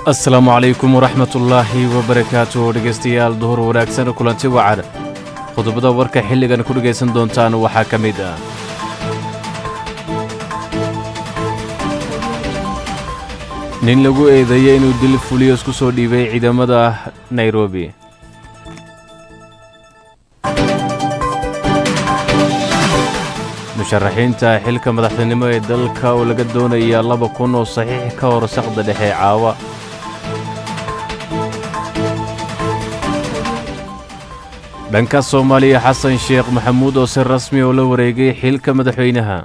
asalaamu calaykum waraxmatullaahi wabarakaatu dhegaystayaal duhur wanaagsan kulanti wacan qodobada warka xilligan ku dhegaysan doontaan waxaa ka mid ah nin lagu eedeeyey inuu dil fuliyo isku soo dhiibay ciidamada nairobi musharaxiinta xilka madaxtinimo ee dalka oo laga doonaya laba kun oo saxiix ka hor saqda dhexe caawa dhanka soomaaliya xasan sheekh maxamuud oo si rasmi oo la wareegay xilka madaxweynaha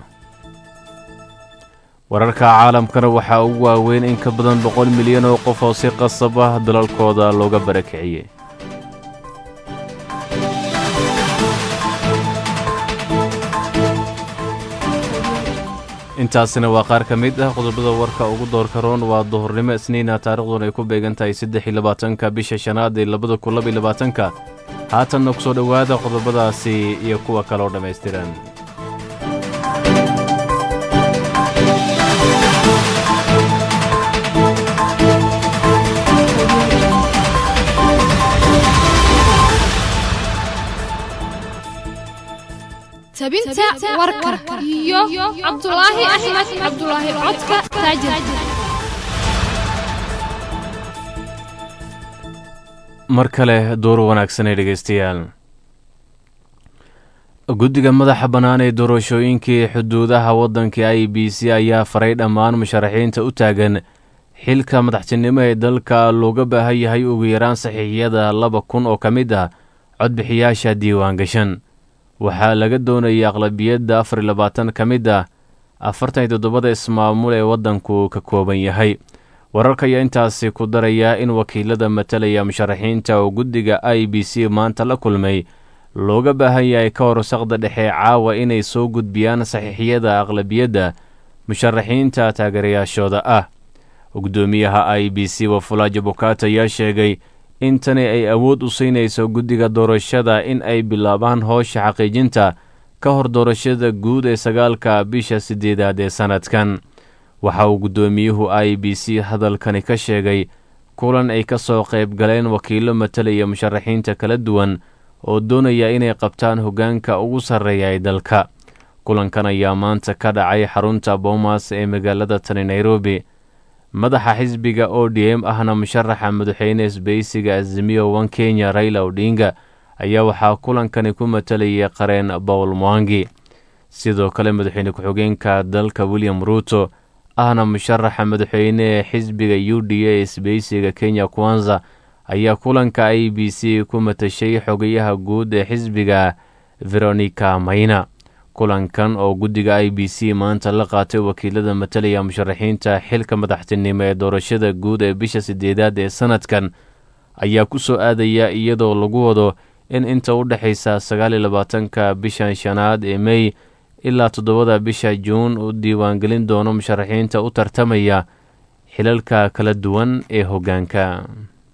wararka caalamkana waxaa ugu waaweyn in ka badan boqol milyan oo qof oo si qasab ah dalalkooda looga barakiciyey intaasina waa qaar ka mid ah qodobada warka ugu doorka roon waa duhurnimo isniina taariikhduna ay ku beegan tahay saddex iyo labaatanka bisha shanaad ee labada kun laba iyo labaatanka haatanna ku soo dhowaada qodobadaasi iyo kuwa kale oo dhammaystiran tabinta warka iyo cabdulaahi axmed cabdulaahi codka taajir mar kale door wanaagsanay dhegaystayaal guddiga madaxa bannaan ee doorashooyinkii xuduudaha waddanka i b c ayaa faray dhammaan musharaxiinta u taagan xilka madaxtinimo ee dalka looga baahan yahay ugu yaraan saxiixyada laba kun oo ka mid ah codbixiyaasha diiwaan gashan waxaa laga doonaya aqlabiyadda afar iyo labaatan ka mid ah afartan iyo toddobada ismaamul ee waddanku ka kooban yahay wararka ayaa intaasi ku daraya in wakiilada matalaya musharaxiinta oo guddiga i b c maanta la kulmay looga baahan yahay ka hor saqda dhexe caawa inay soo gudbiyaan saxiixyada aqlabiyadda musharaxiinta taageerayaashooda ah guddoomiyaha i b c wafulaajo bukaata ayaa sheegay in tani ay awood u siinayso guddiga doorashada in ay bilaabaan howsha xaqiijinta ka hor doorashada guud ee sagaalka bisha siddeedaad ee sannadkan waxa uu guddoomiyuhu i b c hadalkani ka sheegay kulan ay ka soo qayb galeen wakiillo matalaya musharaxiinta kala duwan oo doonaya inay qabtaan hoggaanka ugu sarreeya ee dalka kulankan ayaa maanta ka dhacay xarunta boomas ee magaalada tani nairobi madaxa xisbiga o d m ahna musharaxa madaxweyne isbaysiga azimiyo wan kenya raila odinga ayaa waxaa kulankani ku matalayay qareen bowl mwangi sidoo kale madaxweyne ku-xigeenka dalka william ruuto ahna musharaxa madaxweyne ee xisbiga u d a isbaysiga kenya kwanza ayaa kulanka i b c ku matashay xogayaha guud ee xisbiga veronica mayna kulankan oo guddiga i b c maanta la qaatay wakiilada matalaya musharaxiinta xilka madaxtinimo ee doorashada guud ee bisha siddeedaad ee sannadkan ayaa ku soo aadaya iyadoo lagu wado in inta u dhexaysa sagaal iyo labaatanka bishan shanaad ee mey ilaa toddobada bisha juun u diiwaangelin doono musharaxiinta u tartamaya xilalka kala duwan ee hoggaanka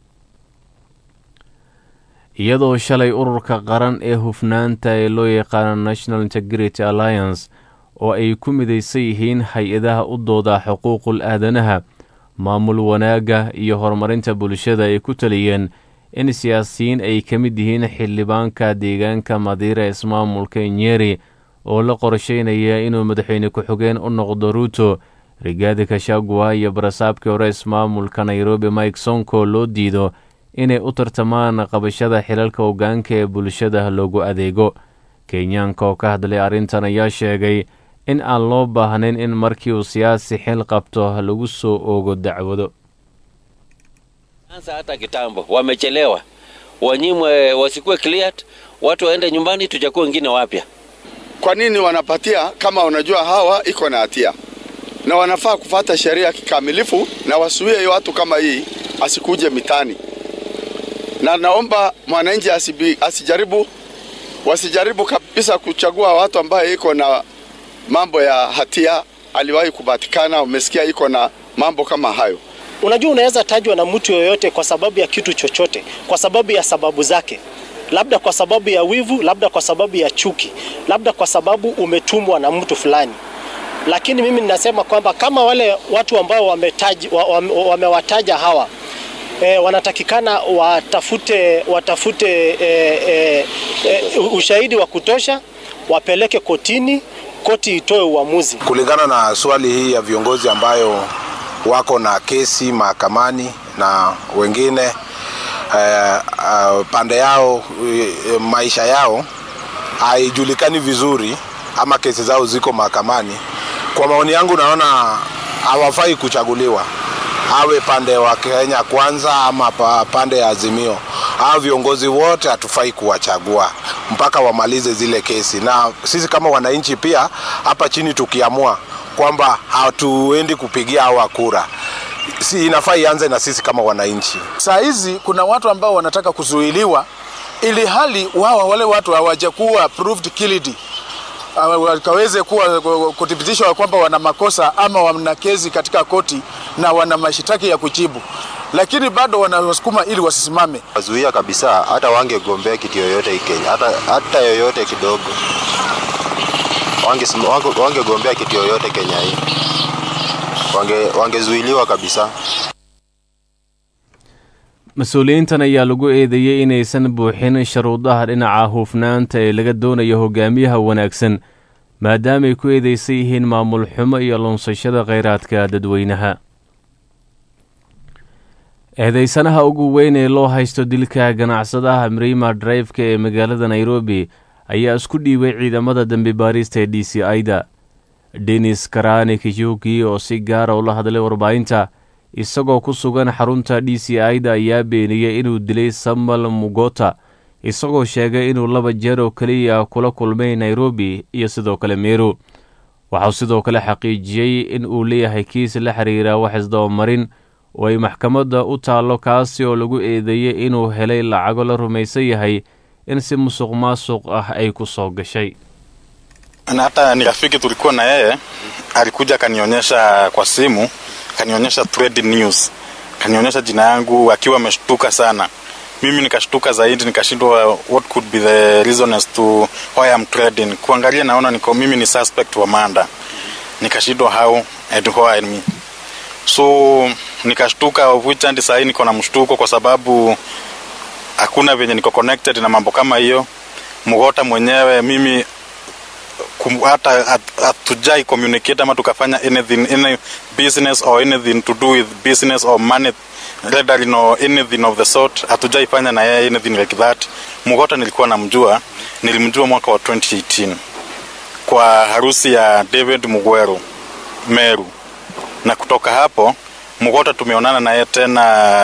iyadoo shalay ururka qaran ee hufnaanta ee loo yaqaano national integrity alliance oo ay ku midaysan yihiin hay-adaha u dooda xuquuqul aadanaha maamul wanaagga iyo horumarinta bulshada ay ku taliyeen in siyaasiyiin ay ka mid yihiin xildhibaanka deegaanka madiira ismaamulka nyeri oo la qorsheynaya inuu madaxweyne ku-xigeen u noqdo ruuto rigaadi kashagwa iyo barasaabkii hore ismaamulka nairobi mike sonko loo diido inay u tartamaan qabashada xilalka hoggaanka ee bulshada loogu adeego kenyaanka oo ka hadlay arrintan ayaa sheegay in aan loo baahnayn in markii uu siyaasi xil qabto lagu soo oogo dacwado anza hata kitambo, wamechelewa, wanyimwe, wasikuwe cleared, watu waende nyumbani, tuchakuwe wengine wapya. Kwa nini wanapatia kama unajua hawa iko na hatia na wanafaa kufata sheria kikamilifu na wasuie watu kama hii asikuje mitani, na naomba mwananchi asibi, asijaribu wasijaribu kabisa kuchagua watu ambaye iko na mambo ya hatia, aliwahi kupatikana, umesikia iko na mambo kama hayo. Unajua, unaweza tajwa na mtu yoyote kwa sababu ya kitu chochote, kwa sababu ya sababu zake, labda kwa sababu ya wivu, labda kwa sababu ya chuki, labda kwa sababu umetumwa na mtu fulani. Lakini mimi ninasema kwamba kama wale watu ambao wametaja, wamewataja hawa e, wanatakikana watafute, watafute e, e, e, ushahidi wa kutosha, wapeleke kotini, koti itoe uamuzi. Kulingana na swali hii ya viongozi ambayo wako na kesi mahakamani na wengine eh, uh, pande yao eh, maisha yao haijulikani vizuri ama kesi zao ziko mahakamani. Kwa maoni yangu, naona hawafai kuchaguliwa, awe pande wa Kenya Kwanza ama pa- pande ya Azimio. Hao viongozi wote hatufai kuwachagua mpaka wamalize zile kesi, na sisi kama wananchi pia hapa chini tukiamua kwamba hatuendi kupigia hawa kura, si inafaa ianze na sisi kama wananchi. Saa hizi kuna watu ambao wanataka kuzuiliwa ili hali wao wale watu hawajakuwa proved guilty Ah, wakaweze kuwa kuthibitishwa kwamba wana makosa ama wana kesi katika koti na wana mashitaki ya kujibu, lakini bado wanawasukuma ili wasisimame. wazuia kabisa, hata wangegombea kiti yoyote hii Kenya, hata, hata yoyote kidogo, wangesim- wange- wangegombea kiti yoyote Kenya hii, wange wangezuiliwa kabisa. mas-uuliyiintan ayaa lagu eedeeyey inaysan buuxin sharuudaha dhinaca hufnaanta ee laga doonayo hogaamiyaha wanaagsan maadaamaay ku eedeysan yihiin maamul xumo iyo lunsashada kheyraadka dadweynaha eedeysanaha ugu weyn ee loo haysto dilka ganacsadaha mrima driveka ee magaalada nairobi ayaa isku dhiibay ciidamada dembi baarista ee d c i-da denis karani kijuki oo si gaara ula hadlay warbaahinta isagoo ku sugan xarunta d c i-da ayaa beeniyey inuu dilay samuel mugota isagoo sheegay inuu laba jeer oo keliya kula kulmay nairobi iyo sidoo kale meru waxauu sidoo kale xaqiijiyey in uu leeyahay kiis la xiriira wax isdabamarin oo ay maxkamadda u taallo kaasi oo lagu eedeeyey inuu helay lacago la rumaysan yahay in si musuq maasuq ah ay ku soo gashay na hata ni rafiki tulikuwa na yeye, alikuja akanionyesha kwa simu, akanionyesha trade news, akanionyesha jina yangu akiwa ameshtuka sana. Mimi nikashtuka zaidi, nikashindwa what could be the reason as to why I'm trading. Kuangalia naona niko mimi ni suspect wa manda, nikashindwa how and why me. So nikashtuka, of which hadi sahii niko na mshtuko kwa sababu hakuna venye niko connected na mambo kama hiyo. Mgota mwenyewe mimi kum- hata hat- hatujai communicate ama tukafanya anything any business or anything to do with business or money rendering or anything of the sort hatujaifanya na yeye anything like that mugota nilikuwa namjua nilimjua mwaka wa 2018 kwa harusi ya david mugweru meru na kutoka hapo mugota tumeonana naye tena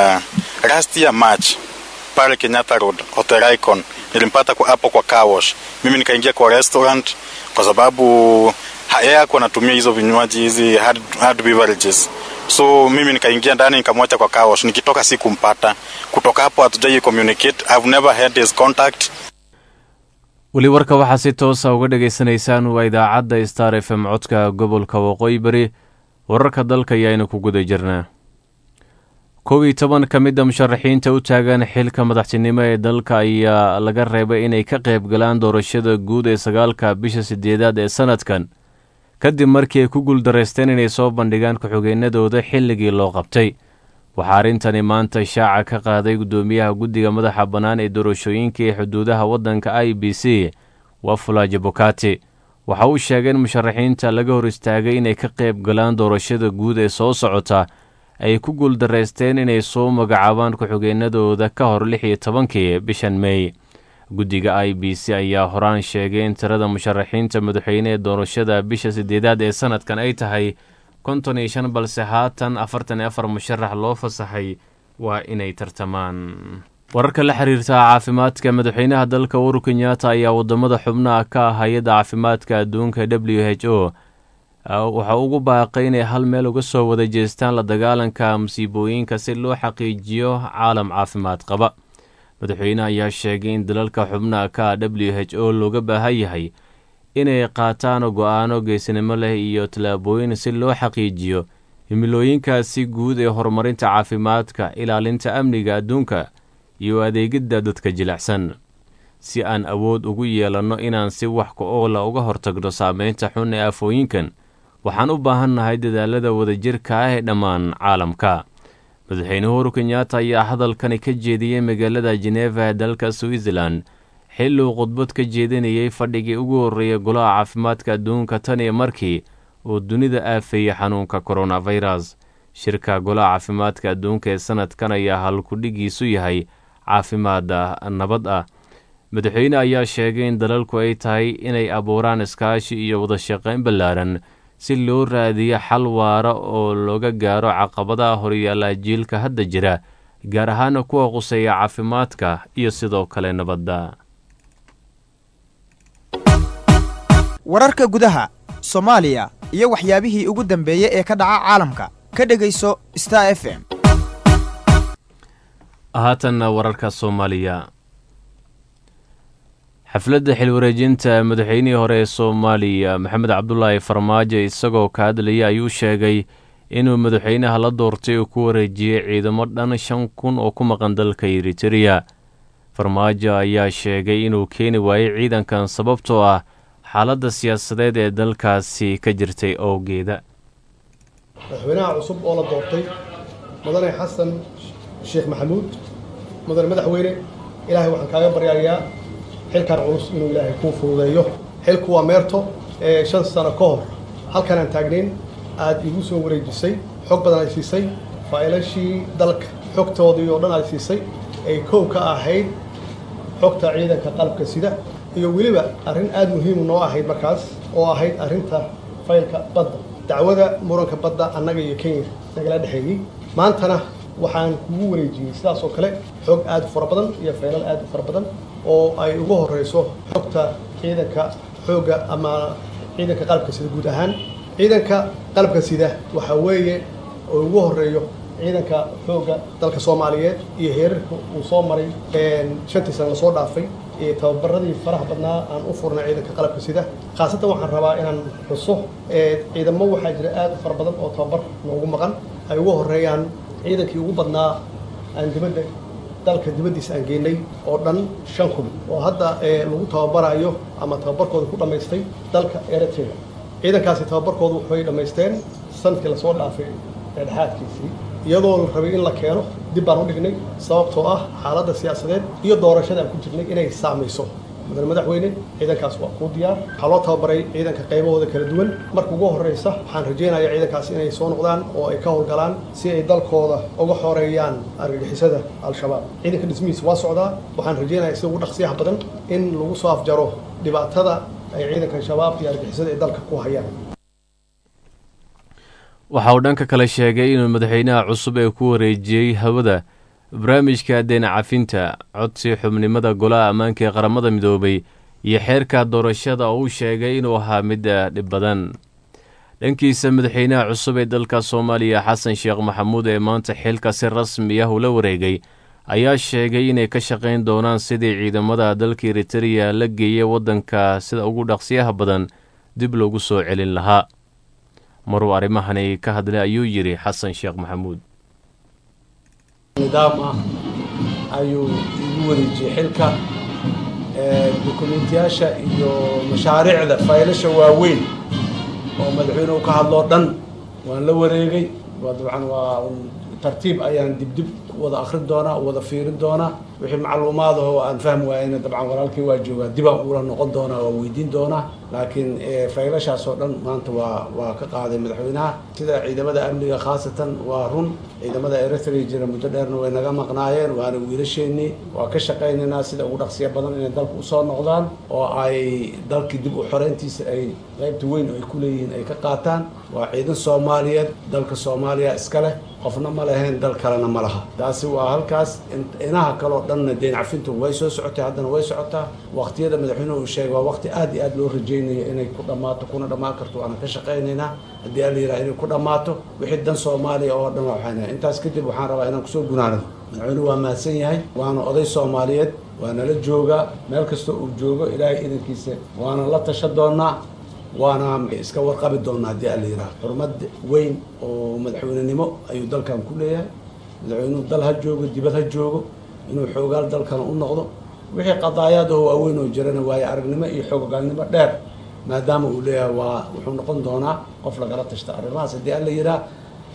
last year march pale kenyatta road hotel icon nilimpata kwa hapo kwa car wash mimi nikaingia kwa restaurant kwa sababu ha- yeye hakuwa anatumia hizo vinywaji hizi hard, hard beverages so mimi nikaingia ndani nikamwacha kwa car wash nikitoka sikumpata kutoka hapo hatujai communicate i've never had his contact weli warka waxaa si toosa uga dhegaysanaysaan waa idaacadda star f m codka gobolka waqooyi bari wararka dalka ayaaynu ku guda jirnaa kow iyo toban ka mid a musharaxiinta u taagan xilka madaxtinimo ee dalka ayaa laga reebay inay ka qayb galaan doorashada guud ee sagaalka bisha sideedaad ee sanadkan kadib markii ay ku guuldaraysteen inay soo bandhigaan ku-xigeenadooda xilligii loo qabtay waxaa arrintani maanta shaaca ka qaaday guddoomiyaha guddiga madaxa bannaan ee doorashooyinka ee xuduudaha waddanka i b c wafula jabokati waxa uu sheegay in musharaxiinta laga hor istaagay inay ka qayb galaan doorashada guud ee soo socota ay ku guuldaraysteen inay soo magacaabaan ku-xigeenadooda ka hor lix iyo tobankii bishan meey guddiga i b c ayaa horaan sheegay in tirada musharaxiinta madaxweyne ee doorashada bisha sideedaad ee sanadkan ay tahay konton iyo shan balse haatan afartan iyo afar musharax loo fasaxay waa inay tartamaan wararka la xiriirta caafimaadka madaxweynaha dalka uhuru kenyatta ayaa wadamada xubnaha ka ah hay-adda caafimaadka adduunka w h o waxa ugu baaqay inay hal meel uga soo wada jeestaan la dagaalanka musiibooyinka si loo xaqiijiyo caalam caafimaad qaba madaxweyne ayaa sheegay in dalalka xubnaha ka ah w h o looga baahan yahay inay qaataan go-aano geesinimo leh iyo tallaabooyin si loo xaqiijiyo himilooyinkaasi guud ee horumarinta caafimaadka ilaalinta amniga adduunka iyo adeegidda dadka jilicsan si aan awood ugu yeelanno inaan si wax ku oola uga hortagno saameynta xun ee afooyinkan waxaan u baahannahay dadaalada wadajirka ah ee dhammaan caalamka madaxweyne uhuru kenyaata ayaa hadalkani ka jeediyey magaalada jeneva ee dalka switzerland xilli uu khudbad ka jeedinayey fadhigii ugu horreeyay golaha caafimaadka adduunka tan iyo markii uu dunida aafeeyey xanuunka koronafirus shirka golaha caafimaadka adduunka ee sanadkan ayaa halkudhigiisu yahay caafimaada nabad ah madaxweyne ayaa sheegay in dalalku ay tahay inay abuuraan iskaashi iyo wadashaqayn ballaaran si loo raadiyo xal waara oo looga gaaro caqabadaha horyaalla jiilka hadda jira gaar ahaana kuwa quseeya caafimaadka iyo sidoo kale nabadda wararka gudaha soomaaliya iyo waxyaabihii ugu dambeeyey ee ka dhaca caalamka ka dhegayso star f m haatanna wararka soomaaliya xafladda xilwareejinta madaxweynihii hore ee soomaaliya maxamed cabdulaahi farmaajo isagoo ka hadlaya ayuu sheegay inuu madaxweynaha la doortay uu ku wareejiyey ciidamo dhan shan kun oo ku maqan dalka eritereya farmaajo ayaa sheegay inuu keeni waayey ciidankan sababtoo ah xaaladda siyaasadeed ee dalkaasi ka jirtay owgeeda madaxweynaha cusub oo la doortay mudane xasan sheekh maxamuud mudane madaxweyne ilaahay waxaan kaaga baryayaa xilkan culus inuu ilaahay kuu fududeeyo xilku waa meerto ee shan sano ka hor halkan aan taagnayn aad igu soo wareejisay xog badan ay siisay faa'ilashii dalka xogtoodii oo dhan ay siisay ay kow ka ahayd xogta ciidanka qalabka sida iyo weliba arrin aad muhiimu noo ahayd markaas oo ahayd arrinta faylka badda dacwada muranka badda annaga iyo kenya nagala dhexeeyey maantana waxaan kugu wareejiyey sidaas oo kale xog aad u fara badan iyo faylal aad u fara badan oo ay ugu horeyso xogta ciidanka xoogga ama ciidanka qalabka sida guud ahaan ciidanka qalabka sida waxaa weeye oo ugu horeeyo ciidanka xoogga dalka soomaaliyeed iyo heerarka uu soo maray shantii sana lasoo dhaafay iyo tababaradii faraha badnaa aan u furnay ciidanka qalabka sida khaasatan waxaan rabaa inaan xuso ciidamo waxaa jira aad u fara badan oo tababar noogu maqan ay ugu horeeyaan ciidankii ugu badnaa aan dibadda dalka dibaddiisa aan geenay oo dhan shan kun oo hadda lagu tababarayo ama tababarkooda ku dhammaystay dalka eritrea ciidankaasi tababarkoodu waxay dhammaysteen sanadkii lasoo dhaafay dhexdhexaadkiisii iyadoo la rabay in la keeno dib baan u dhignay sababtoo ah xaaladda siyaasadeed iyo doorashada aan ku jirnay inay saamayso mudane madaxweyne ciidankaas waa kuu diyaar waxaa loo tababaray ciidanka qaybahooda kala duwan marka ugu horreysa waxaan rajaynayaa ciidankaas inay soo noqdaan oo ay ka howlgalaan si ay dalkooda uga xoreeyaan argagixisada al-shabaab ciidanka dhismihiisa waa socdaa waxaan rajaynayaa sida ugu dhaqsiyaha badan in lagu soo afjaro dhibaatada ay ciidanka shabaab iyo argagixisada ay dalka ku hayaan waxa uu dhanka kale sheegay inuu madaxweynaha cusub ee ku wareejiyey hawada barnaamijka deena cafinta codsi xubnimada golaha ammaanka ee qaramada midoobay iyo xeerka doorashada oo uu sheegay inuu ahaa mid dhib badan dhankiisa madaxweynaha cusub ee dalka soomaaliya xasan sheekh maxamuud ee maanta xilka si rasmi ah ula wareegay ayaa sheegay inay ka shaqayn doonaan sidii ciidamada dalka eritereya la geeyay waddanka sida ugu dhaqsiyaha badan dib loogu soo celin lahaa maruu arrimahani ka hadlay ayuu yidhi xasan sheekh maxamuud nidaam ah ayuu igu wareejiyey xilka dukumeentiyaasha iyo mashaariicda faylasha waaweyn oo madaxweynuhu ka hadloo dhan waan la wareegay waa dabcan waa tartiib ayaan dibdib wada akrin doonaa wada fiirin doonaa wixii macluumaad ahoo aan fahmi waayena dabcan walaalkii waa joogaa dibaan ula noqon doonaa waa weydiin doonaa laakiin faylashaas oo dhan maanta waa waa ka qaaday madaxweynaha sida ciidamada amniga khaasatan waa run ciidamada eritrea jira muddo dheerna way naga maqnaayeen waana wiilasheenii waa ka shaqaynaynaa sida ugu dhaqsiya badan inay dalka usoo noqdaan oo ay dalkii dib u xoreyntiisa ay qaybta weyn oo ay ku leeyihiin ay ka qaataan waa ciidan soomaaliyeed dalka soomaaliya iska leh qofna ma lahayn dal kalena ma laha taasi waa halkaas inaha kaleo dhanna deyn cafintu way soo socotay haddana way socotaa waqtiyada madaxweynuhu uu sheegay waa waqti aad iyo aad loo rajaynayo inay ku dhammaato kuna dhammaan karto waana ka shaqaynaynaa haddii ala yidhaha inay ku dhammaato wixii dan soomaaliya oo dhan waxaan intaas kadib waxaan rabaa inaan kusoo gunaanado madaxweynuhu waa mahadsan yahay waana oday soomaaliyeed waana la joogaa meel kasta uu joogo ilaahay idankiisa waana la tasha doonaa waana iska warqabi doonaa haddii ala yidhaha xurmad weyn oo madaxweynenimo ayuu dalkan ku leeyahay madaxweynuhu dal ha joogo dibad ha joogo inuu xoogaal dalkana u noqdo wixii qadaayaadaho waaweyn oo jirana waayo aragnimo iyo xoogaalnimo dheer maadaama uu leeyahay waa wuxuu noqon doonaa qof lagala tashta arrimahaas haddii alla yidhaha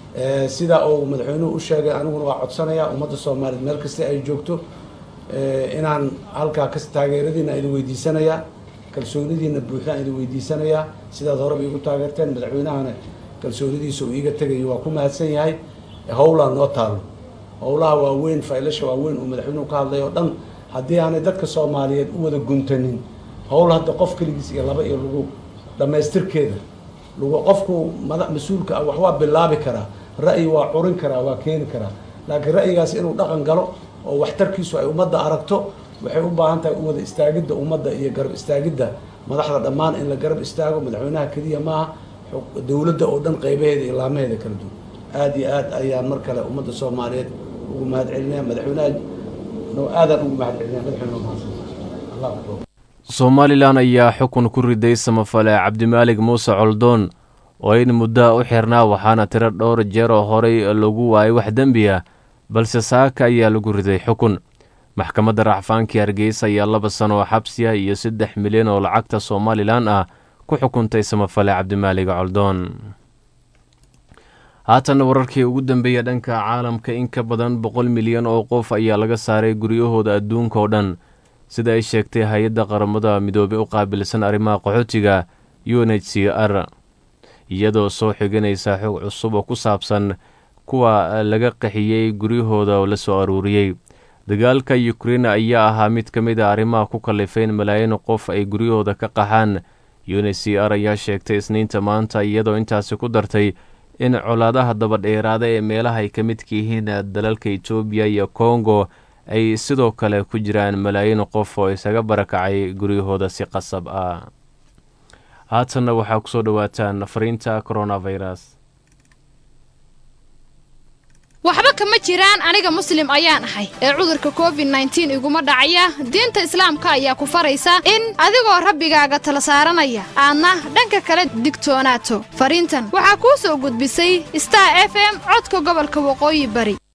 sida uu madaxweynuhu u sheegay aniguna waa codsanayaa ummadda soomaaliyeed meel kasta ay joogto inaan halkaa kas taageeradiina idin weydiisanayaa kalsoonidiina buuxdaan idin weydiisanayaa sidaad horeba iigu taageerteen madaxweynahana kalsoonidiisa uu iiga tegayo waa ku mahadsan yahay howlaa noo taalo howlaha waaweyn faylasha waaweyn uu madaxweynuhu ka hadlay oo dhan haddii aanay dadka soomaaliyeed u wada guntanin howl hadda qof keligiis iyo laba iyo lagu dhammaystirkeeda lagu qofku mada mas-uulka ah wax waa bilaabi karaa ra'yi waa curin karaa waa keeni karaa laakiin ra'yigaas inuu dhaqan galo oo waxtarkiisu ay ummadda aragto waxay u baahan tahay wada istaagidda ummadda iyo garab istaagidda madaxda dhammaan in la garab istaago madaxweynaha keliya maaha dowladda oo dhan qaybaheeda iyo laamaheeda kala duwan aada iyo aad ayaan mar kale ummadda soomaaliyeed ugu mahad celinaya madaxweynaha no aadaan ugu mahad celinaya madaxweyne mahadsan allah akbar somalilan ayaa xukun ku riday samafale cabdimaalig muuse coldoon oo in muddaa u xirnaa waxaana tiro dhowr jeer oo horey lagu waayay wax dembi ah balse saaka ayaa lagu riday xukun maxkamadda racfaankii hargeysa ayaa laba sano oo xabsiya iyo saddex milyan oo lacagta somalilan ah ku xukuntay samafale cabdimaalig coldoon haatanna wararkii ugu dambeeya dhanka caalamka in ka badan boqol milyan oo qof ayaa laga saaray guryahooda adduunka oo dhan sida ay sheegtay hay-adda qaramada midoobey u qaabilsan arrimaha qaxootiga u n h c r iyadoo soo xiganaysa xog cusub oo ku saabsan kuwa laga qaxiyey guryahooda oo la soo aruuriyey dagaalka ukrein ayaa ahaa mid ka mid a arrimaha ku kallifeyn malaayiin qof ay guryahooda ka qaxaan u n h c r ayaa sheegtay isniinta maanta iyadoo intaasi ku dartay in colaadaha dabadheeraada ee meelaha ay ka midka yihiin dalalka etoobiya iyo kongo ay sidoo kale ku jiraan malaayiin qof oo isaga barakacay guryahooda si qasab ah haatanna waxaa kusoo dhowaataan fariinta coronavirus waxba kama jiraan aniga muslim ayaan ahay ee cudurka covid nneteen iguma dhacaya diinta islaamka ayaa ku faraysa in adigoo rabbigaaga tala saaranaya aadna dhanka kale digtoonaato fariintan waxaa kuu soo gudbisay star f m codka gobolka waqooyi bari